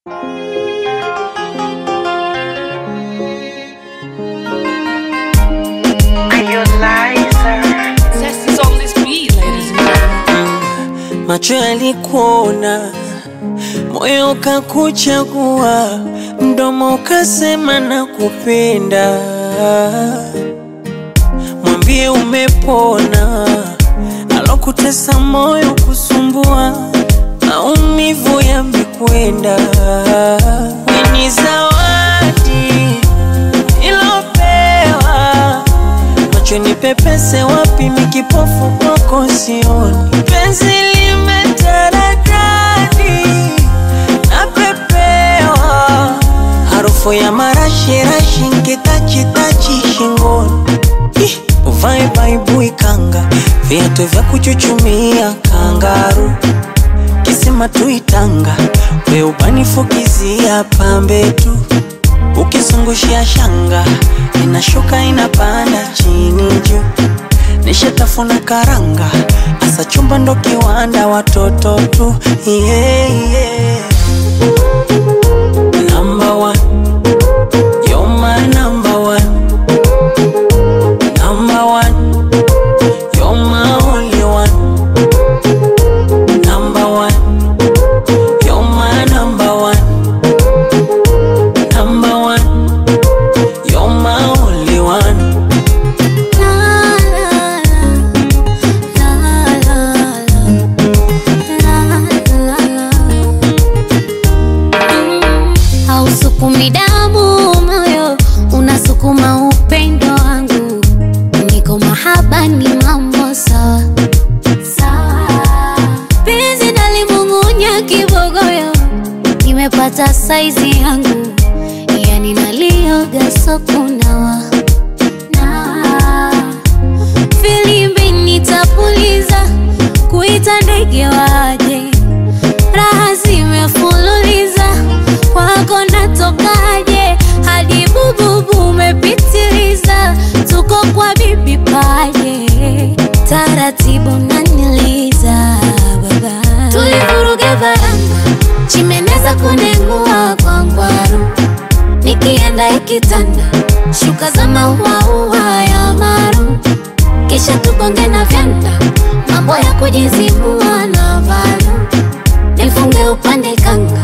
Macho yalikuona, moyo ukakuchagua, mdomo ukasema nakupenda. Mwambie umepona, alokutesa moyo kusumbua, maumivu yamekwenda. Ni zawadi ilopewa macho ni pepese wapi, mikipofu kwako sioni. Penzi limetaradadi napepewa, harufu ya marashirashi nkitachitachi shingoni. Ih, Uvae baibui kanga, viatu vya kuchuchumia kangaru, kisima tuitanga, we ubanifukizia pambe tu ukizungushia shanga inashuka inapanda chini juu, nishatafuna karanga, asa chumba ndo kiwanda, watoto tu yeah, yeah. Number one, you're my number one. Number one, you're my only one. Number one, you're my number one. Number one, you're my only one. Hausukumi damu moyo, unasukuma upendo wangu. Niko mahaba ni mambo sawa sawa, penzi nalimung'unya kibogoyo, nimepata saizi yangu, yani nalioga sokunawa na filimbi nitapuliza, kuita ndege waje, raha zimefululiza, kwako natokaje, hadi bububu umepitiliza, tuko kwa bibi paje, taratibu naniliza baba, tulivuruga baranga, chimeneza kunengua kwa ngwaru nikienda ikitanda shuka za mauaua ya maru, kisha tugonge na vyanda, mambo ya kujizibua na valu, nifunge upande kanga